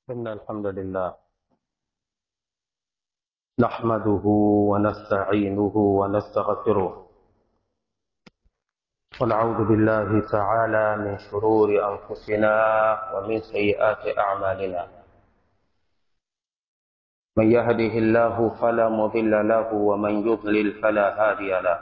إن الحمد لله نحمده ونستعينه ونستغفره ونعوذ بالله تعالى من شرور أنفسنا ومن سيئات أعمالنا من يهده الله فلا مضل له ومن يضلل فلا هادي له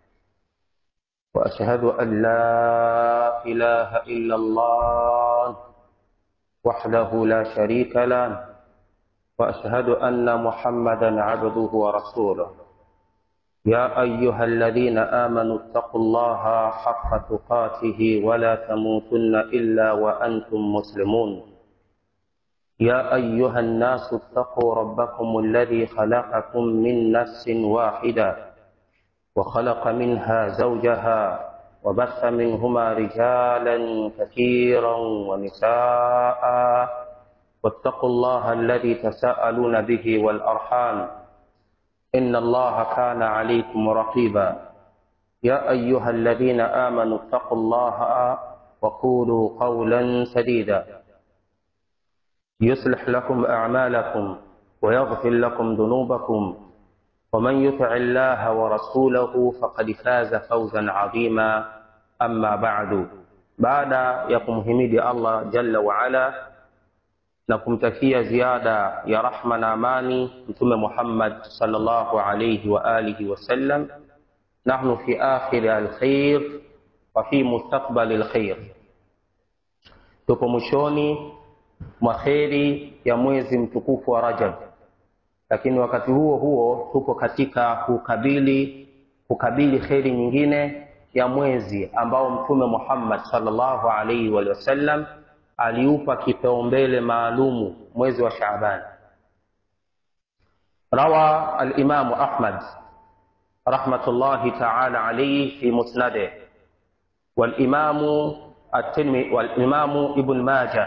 وأشهد أن لا إله إلا الله وحده لا شريك له واشهد ان محمدا عبده ورسوله يا ايها الذين امنوا اتقوا الله حق تقاته ولا تموتن الا وانتم مسلمون يا ايها الناس اتقوا ربكم الذي خلقكم من نفس واحده وخلق منها زوجها وبث منهما رجالا كثيرا ونساء واتقوا الله الذي تساءلون به والارحام ان الله كان عليكم رقيبا يا ايها الذين امنوا اتقوا الله وقولوا قولا سديدا يصلح لكم اعمالكم ويغفر لكم ذنوبكم ومن يطع الله ورسوله فقد فاز فوزا عظيما أما بعد baada ya kumhimidi Allah jalla waala na kumtakia ziada ya rahma na amani mtume Muhammad sallallahu alayhi wa alihi wasallam nahnu fi akhiri alkhair wa fi mustaqbali alkhair tupo mwishoni mwa kheri ya mwezi mtukufu wa Rajab lakini wakati huo huo tupo katika kukabili kukabili kheri nyingine ya mwezi ambao mtume Muhammad sallallahu alaihi wa sallam aliupa kipaumbele maalumu mwezi wa Shaaban. Rawa al-Imam Ahmad rahmatullahi ta'ala alayhi fi musnadih wal-Imam at-Tirmidhi wal-Imam Ibn Majah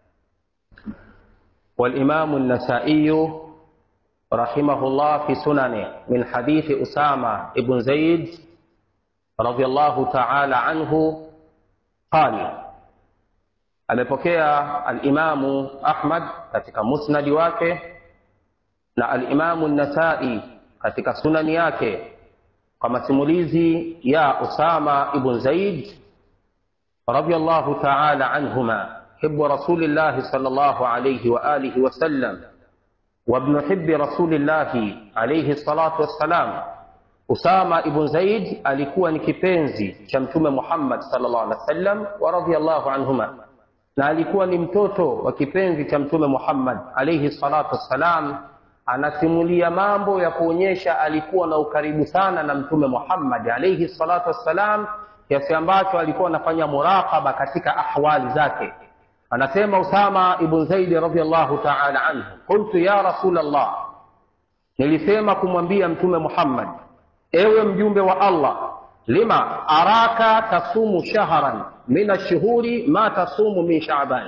wal-Imam an-Nasa'i رحمه الله في سننه من حديث أسامة بن زيد رضي الله تعالى عنه قال amepokea alimamu ahmad katika musnadi wake na alimamu nasai katika sunani yake kwa masimulizi ya usama ibn zaid radiallahu taala anhuma hibu rasulillahi sal llahu alaihi waalihi wasallam وابن حب رسول الله عليه الصلاة والسلام Usama ibn Zaid alikuwa ni kipenzi cha Mtume Muhammad sallallahu alaihi wasallam wa radhiyallahu anhuma, na alikuwa ni mtoto wa kipenzi cha Mtume Muhammad alaihi salatu wassalam. Anasimulia mambo ya kuonyesha alikuwa na ukaribu sana na Mtume Muhammad alaihi salatu wassalam, kiasi ambacho alikuwa anafanya muraqaba katika ahwali zake. anasema Usama ibn Zaid radhiyallahu ta'ala anhu, qultu ya rasul Allah, nilisema kumwambia Mtume Muhammad, ewe mjumbe wa Allah, lima araka tasumu shahran min ashhuri ma tasumu min Shaaban,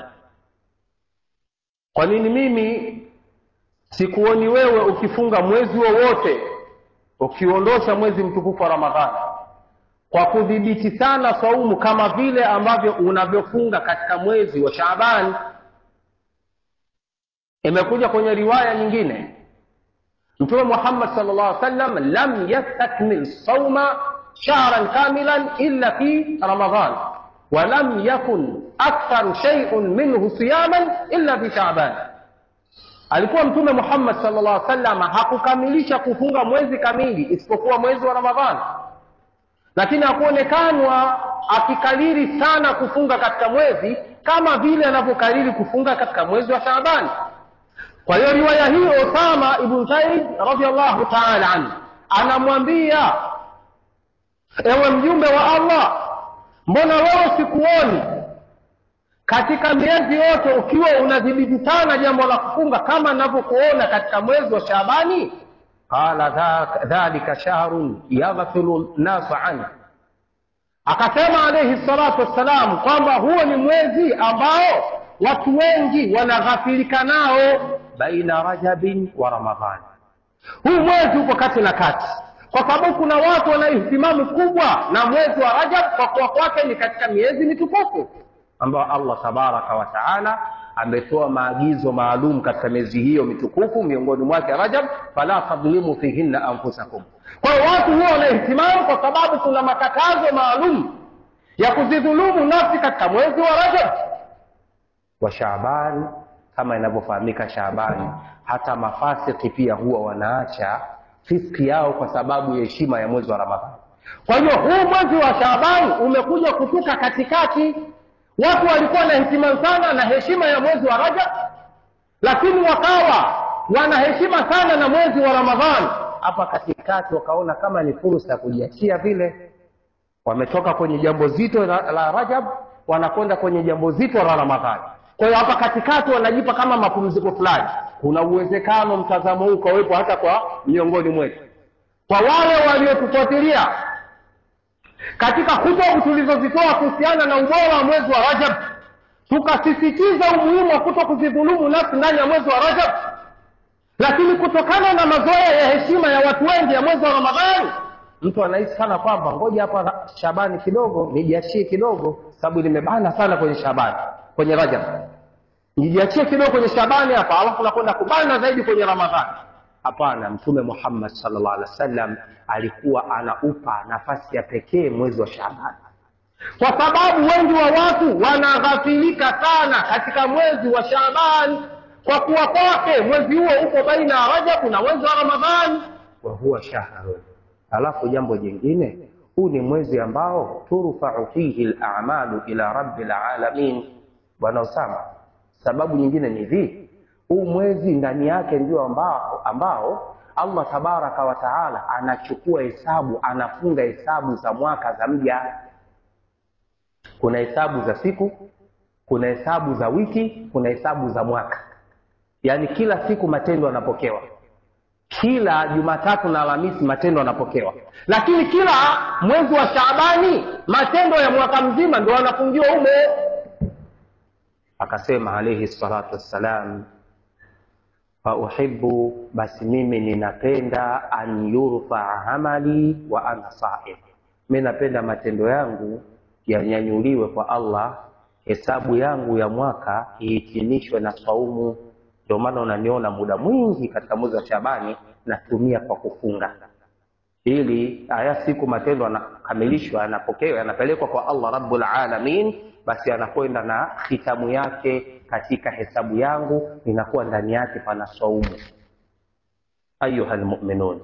kwa nini mimi sikuoni wewe ukifunga mwezi wowote ukiondosha mwezi mtukufu wa Ramadhani kwa kudhibiti sana saumu kama vile ambavyo unavyofunga katika mwezi wa Shaaban. Imekuja kwenye riwaya nyingine, Mtume Muhammad sallallahu alaihi wasallam lam yastakmil sauma shahran kamilan illa fi Ramadan wa lam yakun aktharu shay'un minhu siyaman illa fi Shaaban. Alikuwa Mtume Muhammad sallallahu alaihi wasallam hakukamilisha kufunga mwezi kamili isipokuwa mwezi wa Ramadhani lakini hakuonekanwa akikariri sana kufunga katika mwezi kama vile anavyokariri kufunga katika mwezi wa Shaabani. Kwa hiyo riwaya hiyo, Usama ibn Zaid radhiallahu ta'ala anhu anamwambia, ewe mjumbe wa Allah, mbona wewe sikuoni katika miezi yote ukiwa unadhibiti sana jambo la kufunga kama ninavyokuona katika mwezi wa Shaabani? qala dhalika shahrun yaghfilu nnasu anhu, akasema alayhi salatu wassalam kwamba huo ni mwezi ambao watu wengi wanaghafilika nao, baina rajabin wa ramadhani. Huu mwezi upo kati na kati, kwa sababu kuna watu wana ihtimamu kubwa na mwezi wa Rajab kwa kuwa kwake ni katika miezi mitukufu ambayo Allah tabaraka wa taala ametoa maagizo maalum katika miezi hiyo mitukufu miongoni mwake rajab fala tadhlimu fihinna anfusakum kwa hiyo watu huwa wanahitimamu kwa sababu kuna makatazo maalum ya kuzidhulumu nafsi katika mwezi wa rajab wa shaaban kama inavyofahamika shaabani hata mafasiki pia huwa wanaacha fiski yao kwa sababu ya heshima ya mwezi wa ramadhani kwa hiyo huu mwezi wa shaabani umekuja kutuka katikati watu walikuwa na heshima sana na heshima ya mwezi wa rajab lakini wakawa wana heshima sana na mwezi wa ramadhani hapa katikati wakaona kama ni fursa ya kujiachia vile wametoka kwenye jambo zito la, la rajab wanakwenda kwenye jambo zito la ramadhani kwa hiyo hapa katikati wanajipa kama mapumziko fulani kuna uwezekano mtazamo huu ukawepo hata kwa miongoni mwetu kwa wale waliotufuatilia katika hutubu tulizozitoa kuhusiana na ubora wa mwezi wa rajab tukasisitiza umuhimu wa kuto kuzidhulumu nafsi ndani ya mwezi wa rajab lakini kutokana na mazoea ya heshima ya watu wengi ya mwezi wa ramadhani mtu anahisi sana kwamba ngoja hapa shabani kidogo nijiachie kidogo sababu nimebana sana kwenye shabani kwenye rajab nijiachie kidogo kwenye shabani hapa alafu nakwenda kubana zaidi kwenye ramadhani hapana mtume muhammad salllah alih wa sallam alikuwa anaupa nafasi ya pekee mwezi wa shabani kwa sababu wengi wa watu wanaghafilika sana katika mwezi wa shaban kwa kuwa kwake mwezi huo uko baina ya rajabu na mwezi wa ramadhani wa huwa shahrun alafu jambo jingine huu ni mwezi ambao turfau fihi lamalu ila rabi lalamin bwana usama sababu nyingine ni hii huu mwezi ndani yake ndio ambao, ambao allah tabaraka wa taala anachukua hesabu anafunga hesabu za mwaka za mja kuna hesabu za siku kuna hesabu za wiki kuna hesabu za mwaka yaani kila siku matendo yanapokewa kila jumatatu na alhamisi matendo yanapokewa lakini kila mwezi wa shaabani matendo ya mwaka mzima ndo anafungiwa humo akasema alaihi salatu wassalam fauhibu basi mimi ninapenda an yurfaa amali wa ana saim mi napenda matendo yangu yanyanyuliwe kwa allah hesabu yangu ya mwaka ihitimishwe na saumu ndio maana unaniona muda mwingi katika mwezi wa shabani natumia kwa kufunga ili haya siku matendo yanakamilishwa yanapokewa yanapelekwa kwa allah rabbul alamin basi anakwenda na hitamu yake katika hesabu yangu inakuwa ndani yake pana saumu ayuha lmuminun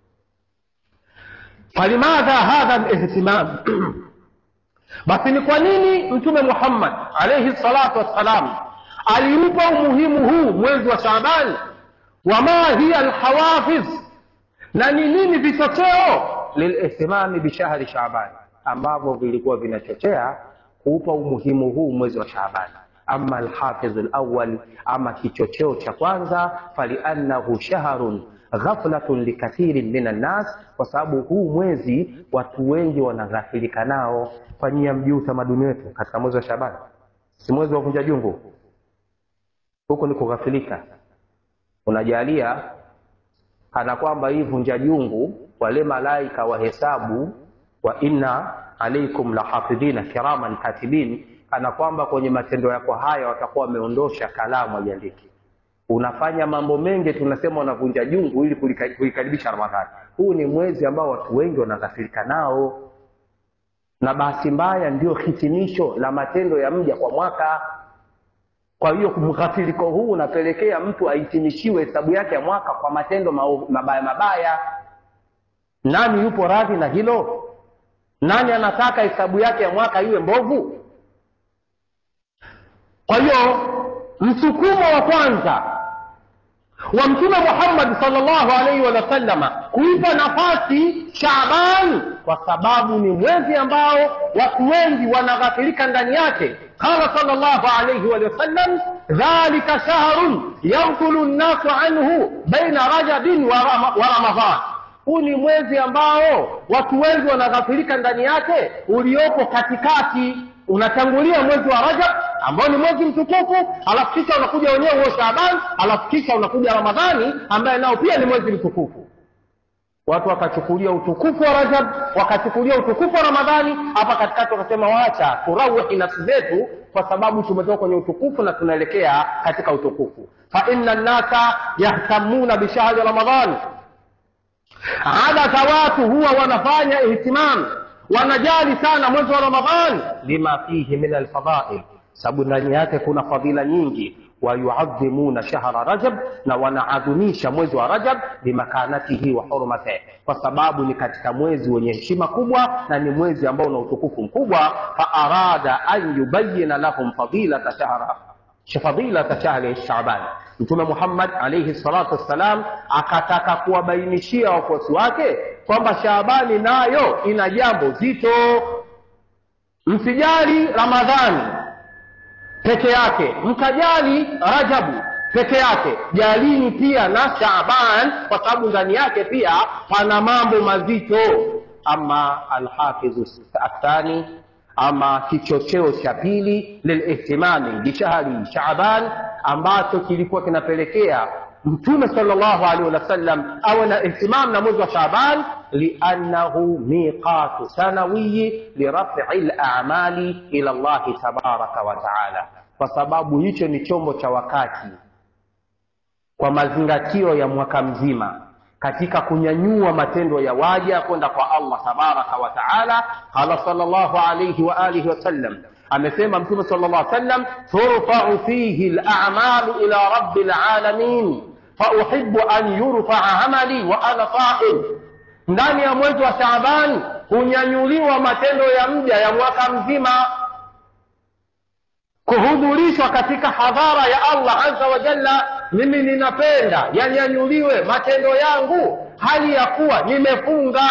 falimadha hadha lihtimam basi ni kwa nini mtume muhammad alaihi salatu wassalam aliupa umuhimu huu mwezi wa shaabani wama hiya lhawafiz na ni nini vichocheo lilihtimami bishahri shaabani ambavyo vilikuwa vinachochea kuupa umuhimu huu mwezi wa shaabani ama alhafidhu lawal ama kichocheo cha kwanza faliannahu shahrun ghaflatun likathirin min annas kwa sababu huu mwezi watu wengi wanaghafilika nao fanyia mjii utamaduni wetu katika mwezi wa shabani si mwezi wa vunja jungu huko ni kughafilika unajalia kana kwamba hii vunja jungu wale malaika wahesabu wa inna alaikum lahafidhina kiraman katibin kana kwamba kwenye matendo yako haya watakuwa wameondosha kalamu aiandiki unafanya mambo mengi tunasema unavunja jungu ili kuikaribisha ramadhani huu ni mwezi ambao watu wengi wanaghafirika nao na bahati mbaya ndio hitimisho la matendo ya mja kwa mwaka kwa hiyo mghafiriko huu unapelekea mtu ahitimishiwe hesabu yake ya mwaka kwa matendo mabaya mabaya nani yupo radhi na hilo nani anataka hesabu yake ya mwaka iwe mbovu kwa hiyo msukumo wa kwanza wa mtume muhammadi salllahu alaihi wasallama kuipa nafasi shaban kwa sababu ni mwezi ambao watu wengi wanaghafirika ndani yake qala salllahu alaihi wasallam dhalika shahrun yaghfulu nnasu anhu baina rajabin wa ramadhan huu ni mwezi ambao watu wengi wanaghafirika ndani yake uliopo katikati unatangulia mwezi wa rajab ambao ni mwezi mtukufu alafu kisha unakuja wenyewe huo shaban alafu kisha unakuja ramadhani ambaye nao pia ni mwezi mtukufu watu wakachukulia utukufu wa rajab wakachukulia utukufu wa ramadhani hapa katikati wakasema wacha turawihi nafsi zetu kwa sababu tumetoka kwenye utukufu na tunaelekea katika utukufu fa inna nnasa yahtamuna bishahri ramadhan adata watu huwa wanafanya ihtimam wanajali sana mwezi wa ramadhan lima fihi min alfadail sababu ndani yake kuna fadhila nyingi wayuadhimuna shahra rajab na wanaadhimisha mwezi wa rajab bimakanatihi wa hurmatihi kwa sababu ni katika mwezi wenye heshima kubwa na ni mwezi ambao una utukufu mkubwa faarada an yubayina lahum fadilata shahra fadilata shahri shaban mtume muhammad alaihi salatu wassalam akataka kuwabainishia wafuasi wake kwamba shaabani nayo ina jambo zito msijali ramadhani peke yake mkajali rajabu peke yake jalini pia na shaban kwa sababu ndani yake pia pana mambo mazito ama alhafidhu athani ama kichocheo cha pili lilihtimami bishahri shaban ambacho kilikuwa kinapelekea mtume salllahu alaihi wasallam awe na ihtimam na mwezi wa shaban liannahu miqatu sanawiyi lirafi lamali ila llahi tabaraka wa taala kwa sababu hicho ni chombo cha wakati kwa mazingatio ya mwaka mzima katika kunyanyua matendo ya waja kwenda kwa allah tabaraka wa taala qala salllahu alaihi wa alihi wasallam amesema mtume sala llah sallam turfau fihi lamalu ila rabi lalamin fauhibu an yurfaa amali wa ana saim ndani ya mwezi wa shaabani hunyanyuliwa matendo ya mja ya mwaka mzima kuhudhurishwa katika hadhara ya allah aza wa jalla mimi ninapenda yanyanyuliwe matendo yangu hali ya kuwa nimefunga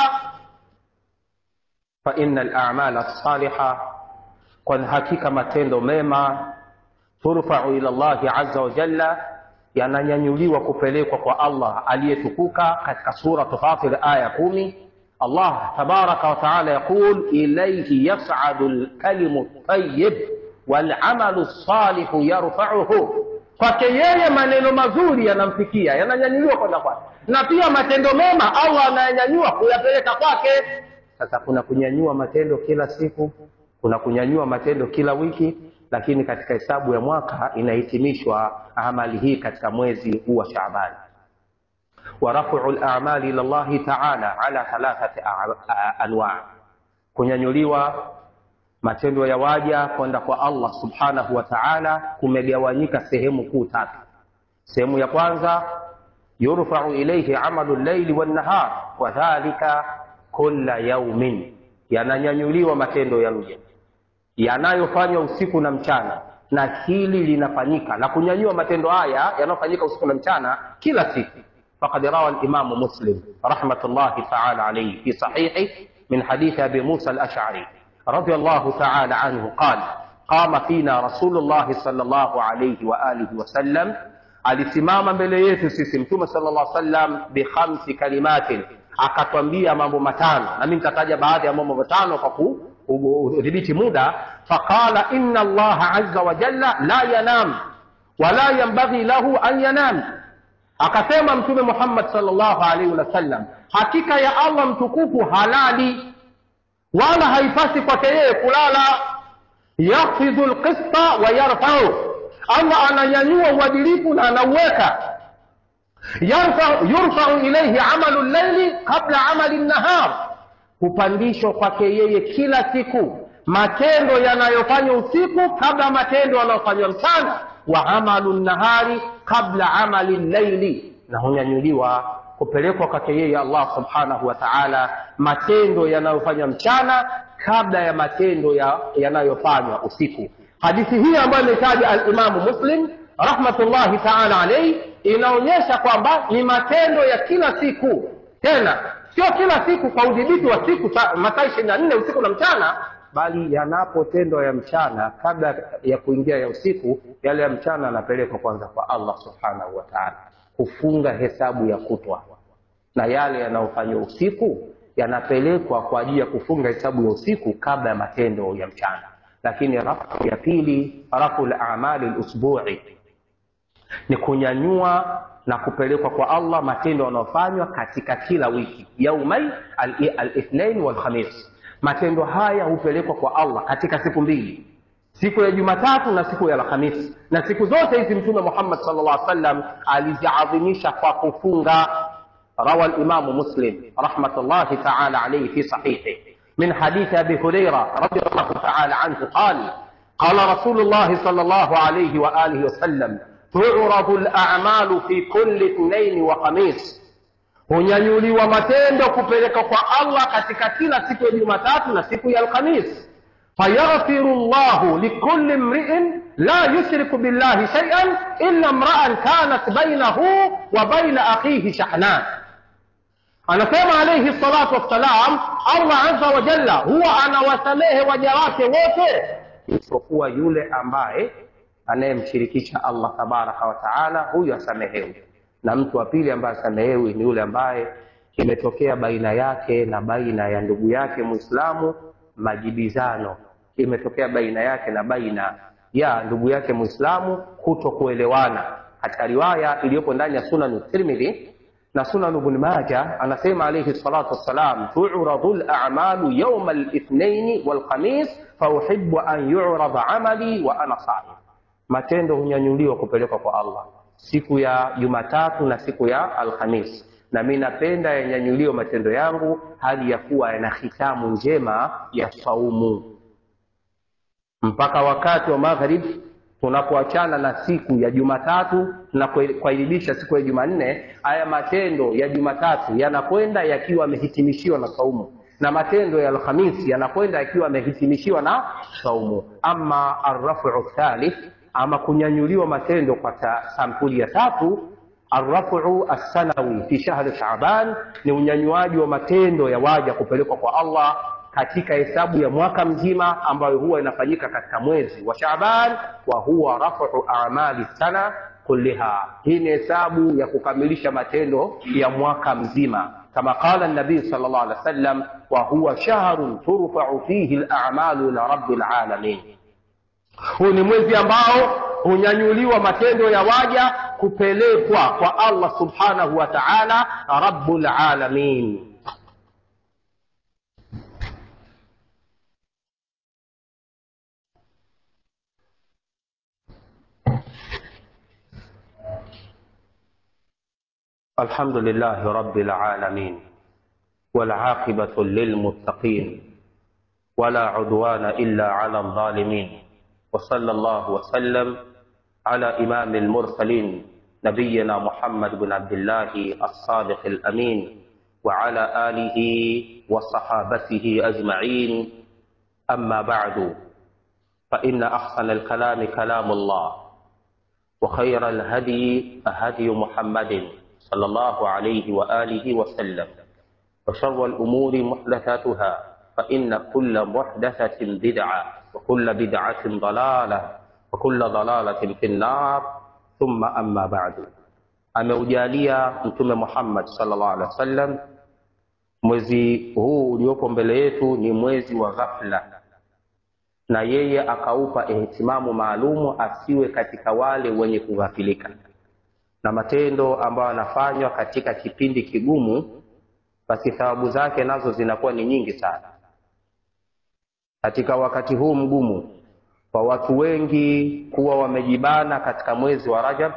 faina lamala lsaliha kwani hakika matendo mema turfau ila llahi aza wa jalla yananyanyuliwa kupelekwa kwa allah aliyetukuka katika suratu fatir aya kumi allah tabaraka wataala yaqul ilaihi yasadu lkalimu tayib walamalu lsalihu yarfauhu kwake yeye maneno mazuri yanamfikia yananyanyuliwa kwenda kwake na pia matendo mema allah anayanyanyua kuyapeleka kwake sasa kuna kunyanyua matendo kila siku kuna kunyanyua matendo kila wiki lakini katika hesabu ya mwaka inahitimishwa amali hii katika mwezi huu wa shaabani wa rafuu lamali ila llahi taala ala thalathati anwa kunyanyuliwa matendo ya waja kwenda kwa allah subhanahu wa taala kumegawanyika sehemu kuu tatu sehemu ya kwanza yurfau ilaihi amalu llaili wannahar wadhalika kula yaumin yananyanyuliwa matendo ya mja yanayofanywa usiku na mchana na hili linafanyika na kunyanyua matendo haya yanayofanyika usiku na mchana kila siku فقد روى الإمام مسلم رحمة الله تعالى عليه في صحيحه من حديث أبي موسى الأشعري رضي الله تعالى عنه قال قام فينا رسول الله صلى الله عليه وآله وسلم alisimama mbele yetu sisi mtume sala llah sallam bikhamsi kalimatin akatwambia mambo matano nami nitataja baadhi ya mambo matano kwa kudhibiti muda faqala ina allaha aza wajalla la yanam wala yambaghi lahu an yanam akasema mtume muhammad salllahu alaihi wasallam hakika ya allah mtukufu halali wala haipasi kwake yeye kulala yakhfidhu lqista wa yarfau allah ananyanyua uadilifu na anauweka yurfau ilaihi amalu llaili qabla amali nnahar hupandishwa kwake yeye kila siku matendo yanayofanywa usiku kabla matendo yanayofanywa mchana wa amalu nnahari qabla amali llaili na hunyanyuliwa kupelekwa kwake yeye allah subhanahu wa taala matendo yanayofanywa mchana kabla ya matendo yanayofanywa ya usiku hadithi hii ambayo imetaja alimamu muslim rahmatullahi taala alaihi inaonyesha kwamba ni matendo ya kila siku tena sio kila siku kwa udhibiti wa siku masaa ishirini na nne usiku na mchana bali yanapotendwa ya mchana kabla ya kuingia ya usiku yale ya mchana yanapelekwa kwanza kwa allah subhanahu wa taala kufunga hesabu ya kutwa na yale yanayofanywa usiku yanapelekwa kwa ajili ya kufunga hesabu ya usiku kabla ya matendo ya mchana lakini rafu ya pili rafu lamali lusbui ni kunyanyua na kupelekwa kwa allah matendo yanayofanywa katika kila wiki yaumai alithnain walkhamis matendo haya hupelekwa kwa allah katika siku mbili siku ya jumatatu na siku ya alhamisi na siku zote hizi mtume muhammad sal llah sallam aliziadhimisha kwa kufunga rawa limamu muslim rahmatullahi taala alaihi fi sahihi من حديث أبي هريرة رضي الله تعالى عنه قال قال رسول الله صلى الله عليه وآله وسلم تعرض الأعمال في كل اثنين وخميس hunyanyuliwa matendo kupeleka kwa allah katika kila siku ya jumatatu na siku ya alkhamis fayaghfiru llahu likuli mriin la yushriku billahi shaian illa mraan kanat bainahu wa baina akhihi shahnan anasema alaihi salatu wassalam allah aza wa jalla huwa anawasamehe waja wake wote isipokuwa yule ambaye anayemshirikisha allah tabaraka wataala huyu asamehewi na mtu wa pili ambaye asamehewi ni yule ambaye imetokea baina yake na baina ya ndugu yake mwislamu majibizano imetokea baina yake na baina ya ndugu yake mwislamu kuto kuelewana katika riwaya iliyopo ndani ya sunanu tirmidhi na sunan ibn maja anasema alayhi salatu wassalam turadu lamalu yauma lithnaini walkhamis fauhibu an yurada amali wa ana saim matendo hunyanyuliwa kupelekwa kwa allah siku ya jumatatu na siku ya alhamis na mi napenda yanyanyuliwe matendo yangu hali ya kuwa yana hitamu njema ya saumu mpaka wakati wa magharibi tunapoachana na siku ya jumatatu na kuairibisha siku ya jumanne haya matendo ya jumatatu yanakwenda yakiwa yamehitimishiwa na saumu na matendo ya alhamisi yanakwenda yakiwa yamehitimishiwa na saumu ama arrafu thalith ama kunyanyuliwa matendo kwa sampuli ya tatu arrafu assanawi fi shahri shaban ni unyanyuaji wa matendo ya waja kupelekwa kwa allah katika hesabu ya mwaka mzima ambayo huwa inafanyika katika mwezi wa Shaaban, wa huwa rafu amali sana kulliha. Hii ni hesabu ya kukamilisha matendo ya mwaka mzima, kama qala nabii sallallahu alaihi wasallam, wa huwa shahrun turfau fihi al-a'malu ila rabbil alamin. Huu ni mwezi ambao hunyanyuliwa matendo ya waja kupelekwa kwa Allah subhanahu wa ta'ala, rabbul alamin. الحمد لله رب العالمين والعاقبة للمتقين ولا عدوان إلا على الظالمين وصلى الله وسلم على إمام المرسلين نبينا محمد بن عبد الله الصادق الأمين وعلى آله وصحابته أجمعين أما بعد فإن أحسن الكلام كلام الله وخير الهدي هدي محمد صلى الله عليه وآله وسلم وشر الأمور محدثاتها فإن كل محدثة بدعة وكل بدعة ضلالة وكل ضلالة في النار ثم أما بعد ameujalia mtume muhammad salllah alehi wa sallam mwezi huu uliopo mbele yetu ni mwezi wa ghafla na yeye akaupa ihtimamu maalumu asiwe katika wale wenye kughafilika na matendo ambayo yanafanywa katika kipindi kigumu basi thawabu zake nazo zinakuwa ni nyingi sana katika wakati huu mgumu kwa watu wengi kuwa wamejibana katika mwezi wa rajab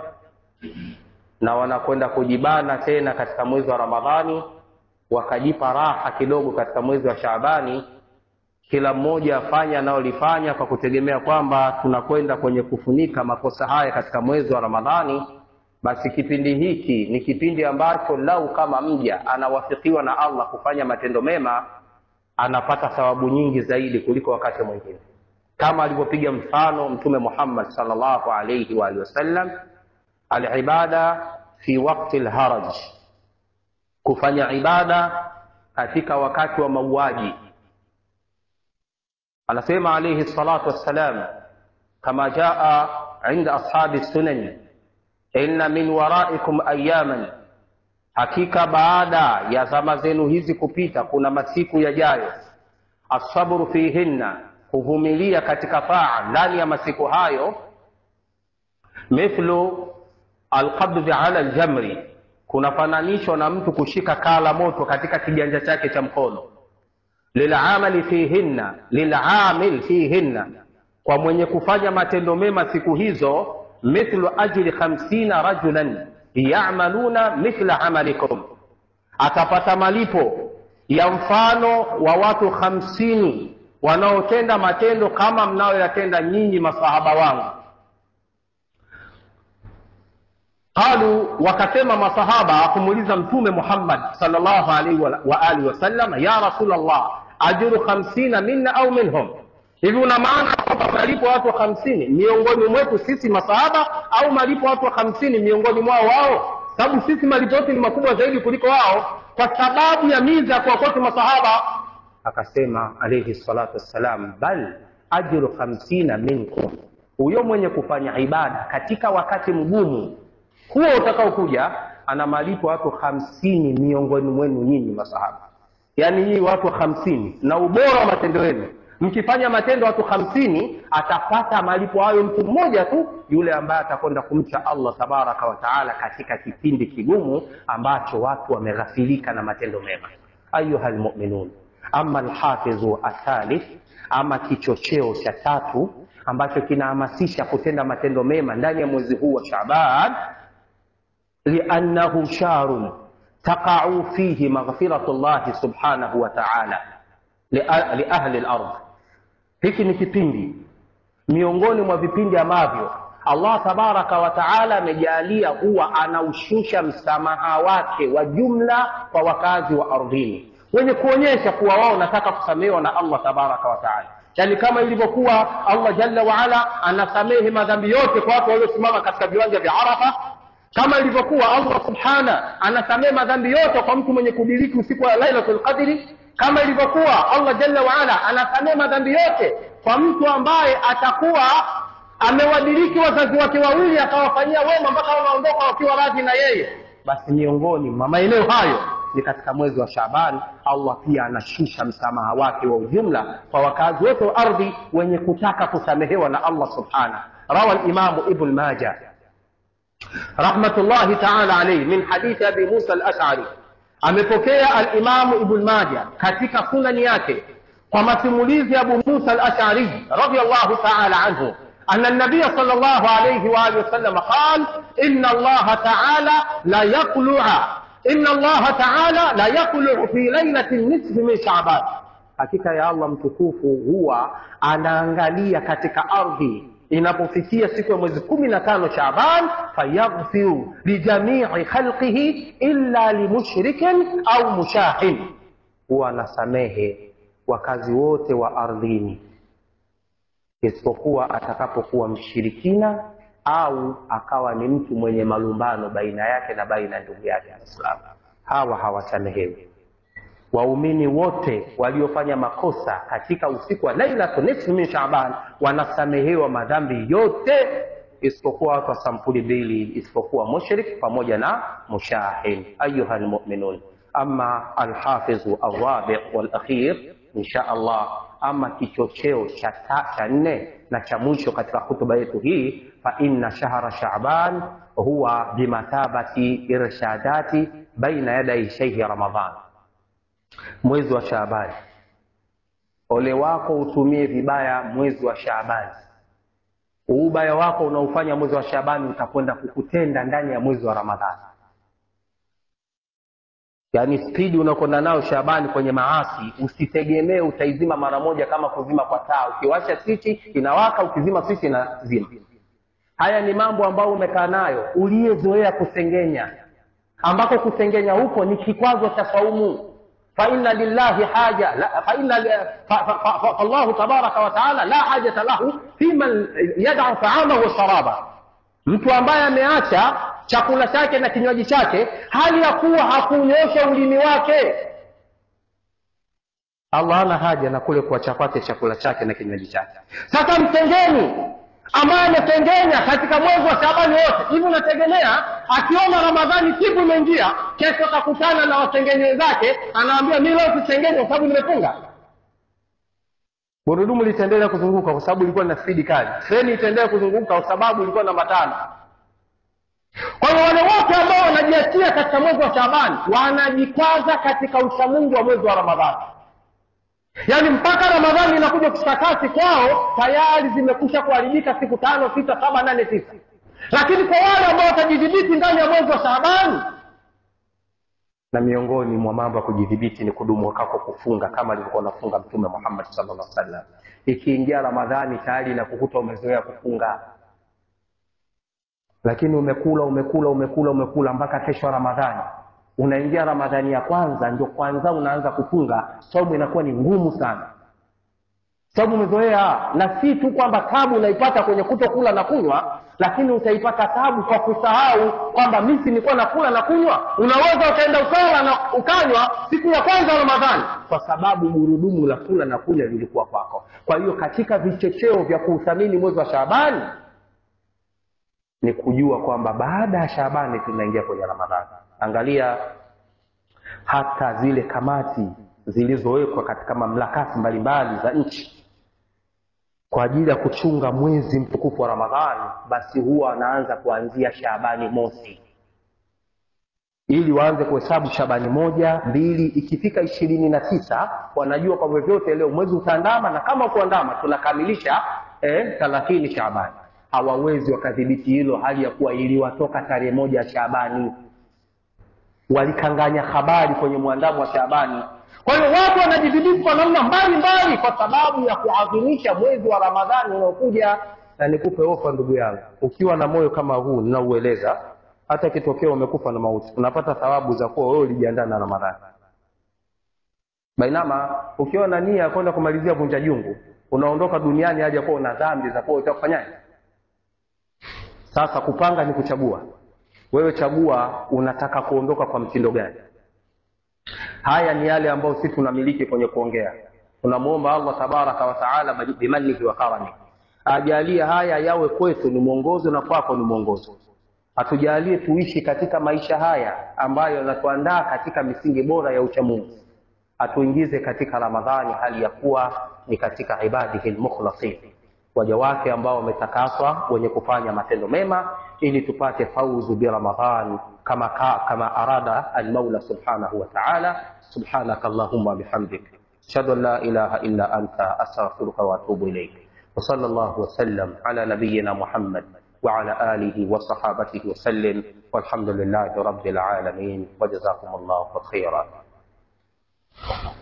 na wanakwenda kujibana tena katika mwezi wa ramadhani wakajipa raha kidogo katika mwezi wa shaabani kila mmoja afanye anayolifanya kwa kutegemea kwamba tunakwenda kwenye kufunika makosa haya katika mwezi wa ramadhani basi kipindi hiki ni kipindi ambacho lau kama mja anawafikiwa na allah kufanya matendo mema anapata thawabu nyingi zaidi kuliko wakati mwingine kama alivyopiga mfano mtume muhammad salllahu alaihi waalihi wasallam alibada fi wakti lharaj kufanya ibada katika wakati wa mauaji anasema alaihi salatu wassalam kama jaa inda ashabi sunani inna min waraikum ayaman hakika baada ya zama zenu hizi kupita kuna masiku yajayo assabru fihinna kuvumilia katika taa ndani ya masiku hayo mithlu alqabdhi ala ljamri kunafananishwa na mtu kushika kaa la moto katika kiganja chake cha mkono lilamali fihinna lilamil fihinna kwa mwenye kufanya matendo mema siku hizo mithlu ajri khamsina rajulan yamaluna mithla amalikum atapata malipo ya mfano wa watu hamsini wanaotenda matendo kama mnayoyatenda nyinyi masahaba wangu qalu wakasema masahaba kumuuliza mtume muhammad salllahu alaihi wa, wa alihi wasallam ya rasulllah ajru khamsina minna au minhum hivi una maana kwamba malipo watu hamsini miongoni mwetu sisi masahaba au malipo watu hamsini miongoni mwao wao sababu sisi malipo yetu ni makubwa zaidi kuliko wao kwa sababu ya miza ya kuwakotu masahaba akasema alaihi salatu wassalam bal ajru khamsina minkum huyo mwenye kufanya ibada katika wakati mgumu huo utakaokuja ana malipo watu hamsini miongoni mwenu nyinyi masahaba yaani nyinyi watu hamsini na ubora wa matendo yenu mkifanya matendo watu hamsini atapata malipo hayo mtu mmoja tu yule ambaye atakwenda kumcha allah tabaraka wataala katika kipindi kigumu ambacho watu wameghafilika na matendo mema ayuha lmuminun ama lhafidhu athalith ama kichocheo cha tatu ambacho kinahamasisha kutenda matendo mema ndani ya mwezi huu wa shaban liannahu sharun taqau fihi maghfiratu llahi subhanahu wa taala liahli lard hiki ni kipindi miongoni mwa vipindi ambavyo allah tabaraka wa taala amejaalia huwa anaushusha msamaha wake wa jumla kwa wakazi wa ardhini wenye kuonyesha kuwa wao wanataka kusamehewa na allah tabaraka wa taala yaani kama ilivyokuwa allah jalla waala anasamehe madhambi yote kwa watu waliosimama katika viwanja vya arafa kama ilivyokuwa allah subhana anasamehe madhambi yote kwa mtu mwenye kudiriki usiku wa lailatul qadri kama ilivyokuwa allah jalla waala anasamehe madhambi yote kwa mtu ambaye atakuwa amewadiriki wazazi wake wawili akawafanyia wema mpaka wanaondoka wakiwa radhi na yeye basi miongoni mwa maeneo hayo ni katika mwezi wa shaban allah pia anashusha msamaha wake wa ujumla kwa wakazi wote wa ardhi wenye kutaka kusamehewa na allah subhana rawa limamu ibn maja rahmatullahi taala alaihi min hadithi abi musa alashari amepokea alimamu ibn maja katika sunani yake kwa masimulizi ya abu musa alashari radiallahu taala anhu أن النبي صلى الله عليه وآله وسلم قال إن الله تعالى لا يقلع إن الله تعالى لا يقلع في ليلة النصف من شعبان hakika ya allah mtukufu huwa anaangalia katika ardhi inapofikia siku ya mwezi kumi na tano shaban fayaghfiru lijamii khalqihi illa limushrikin au mushahin huwa anasamehe wakazi wote wa ardhini isipokuwa atakapokuwa mshirikina au akawa ni mtu mwenye malumbano baina yake na baina ya ndugu yake Waislamu. Hawa hawasamehewi. Waumini wote waliofanya makosa katika usiku wa lailatu nisfi min Shaaban wanasamehewa madhambi yote isipokuwa watu wa sampuli mbili, isipokuwa mushrik pamoja na mushahin. Ayuha almu'minun, ama alhafidhu alrabi walakhir insha Allah ama kichocheo cha cha nne na cha mwisho katika hutuba yetu hii fa inna shahra shaban huwa bimathabati irshadati baina yadai shaihi ramadan mwezi wa shaabani ole wako utumie vibaya mwezi wa shaabani ubaya wako unaofanya mwezi wa shaabani utakwenda kukutenda ndani ya mwezi wa ramadhani yaani spidi unakwenda nayo shabani kwenye maasi usitegemee utaizima mara moja kama kuzima kwa taa ukiwasha swichi inawaka ukizima swichi inazima haya ni mambo ambayo umekaa nayo uliyezoea kusengenya ambako kusengenya huko ni kikwazo cha saumu faina lillahi haja fallahu tabaraka wataala la hajata lahu fiman yadau taamahu wa sharaba mtu ambaye ameacha chakula chake na kinywaji chake hali ya kuwa hakunyosha ulimi wake allah ana haja na kule kuacha kwake chakula chake na kinywaji chake sasa mtengeni ambaye ametengenya katika mwezi wa shabani wote hivi unategemea akiona ramadhani siku imeingia kesho akakutana na wasengenyi wenzake anaambia mi leo sisengenya kwa sababu nimefunga gurudumu litaendelea kuzunguka kwa sababu ilikuwa na spidi kali treni itaendelea kuzunguka kwa sababu ilikuwa na matano kwa wanaingia katika mwezi wa Shaabani wanajikwaza katika uchamungu wa mwezi wa Ramadhani, yaani mpaka Ramadhani inakuja kushika kasi kwao, tayari zimekusha kuharibika siku tano, sita, saba, nane, tisa. Lakini kwa wale ambao watajidhibiti ndani ya mwezi wa Shaabani, na miongoni mwa mambo ya kujidhibiti ni kudumu kwako kufunga kama alivyokuwa anafunga Mtume Muhammad sallallahu alaihi wasallam. Ikiingia Ramadhani tayari inakukuta umezoea kufunga lakini umekula umekula umekula umekula mpaka kesho ya Ramadhani, unaingia Ramadhani ya kwanza, ndio kwanza unaanza kufunga, saumu inakuwa ni ngumu sana, sababu umezoea. Na si tu kwamba tabu unaipata kwenye kutokula na kunywa, lakini utaipata tabu kwa kusahau kwamba mimi nilikuwa nakula na kunywa. Unaweza ukaenda ukala na ukanywa siku ya kwanza ya Ramadhani, kwa sababu gurudumu la kula na kunywa lilikuwa kwako. Kwa hiyo katika vichocheo vya kuuthamini mwezi wa Shaabani ni kujua kwamba baada ya Shaabani tunaingia kwenye Ramadhani. Angalia hata zile kamati zilizowekwa katika mamlakati mbalimbali za nchi kwa ajili ya kuchunga mwezi mtukufu wa Ramadhani, basi huwa wanaanza kuanzia Shaabani mosi, ili waanze kuhesabu Shaabani moja, mbili, ikifika ishirini na tisa wanajua kwa vyovyote leo mwezi utaandama, na kama kuandama tunakamilisha thelathini eh, Shaabani hawawezi wakadhibiti hilo, hali ya kuwa iliwatoka tarehe moja ya Shaabani, walikanganya habari kwenye mwandamo wa Shaabani. Kwa hiyo watu wanajidhibiti kwa namna mbalimbali kwa sababu ya kuadhimisha mwezi wa Ramadhani unaokuja. Na nikupe ofa, ndugu yangu, ukiwa na moyo kama huu ninaueleza, hata kitokea umekufa na mauti, unapata thawabu za kuwa wewe ulijiandaa na Ramadhani. Bainama ukiwa na nia ya kwenda kumalizia vunja jungu, unaondoka duniani hadi kuwa una dhambi za kuwa utakufanyaje? Sasa kupanga ni kuchagua. Wewe chagua unataka kuondoka kwa mtindo gani. Haya ni yale ambayo sisi tunamiliki kwenye kuongea. Tunamwomba Allah tabaraka wa taala bimanihi wa karami ajalie haya yawe kwetu ni mwongozo na kwako ni mwongozo. Atujalie tuishi katika maisha haya ambayo yanatuandaa katika misingi bora ya uchamungu. Atuingize katika Ramadhani hali ya kuwa ni katika ibadihi lmukhlasin waja wake ambao wametakaswa wenye kufanya matendo mema, ili tupate fauzu bi Ramadhan kama, ka, kama arada almaula subhanahu wa ta'ala. Subhanaka allahumma bihamdik ashhadu an la ilaha illa anta astaghfiruka wa atubu ilayk wa sallallahu wa sallam ala nabiyyina Muhammad wa ala alihi wa sahabatihi wa sallim walhamdulillahi rabbil alamin wa jazakumullahu khairan.